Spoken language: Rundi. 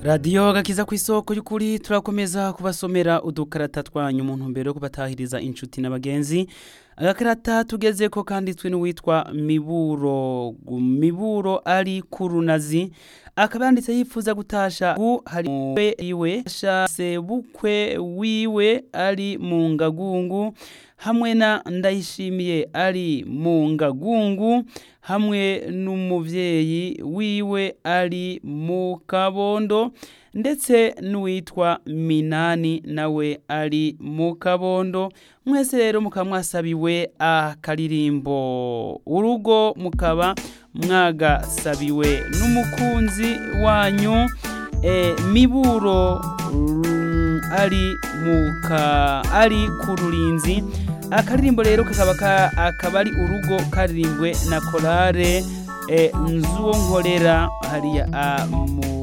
radiyo gakiza ku isoko y'ukuri turakomeza kubasomera udukarata twanyu mu ntumbero yo kubatahiriza inshuti n'abagenzi agakarata tugeze ko kanditswe n'uwitwa miburo miburo ari ku runazi akaba yanditse yifuza gutasha ubu hari we iwe shase bukwe wiwe ari mu ngagungu hamwe na ndayishimiye ari mu ngagungu hamwe n'umuvyeyi wiwe ari mu kabondo ndetse n'uwitwa minani nawe ari mu kabondo mwese rero mukaba mwasabiwe akaririmbo urugo mukaba mwagasabiwe n'umukunzi wanyu e, miburo mm, ari muka ari ku rurinzi akaririmbo rero kakaba ka- akaba ari urugo karirimbwe na korale e, nzuwo nkorera hariya a, mu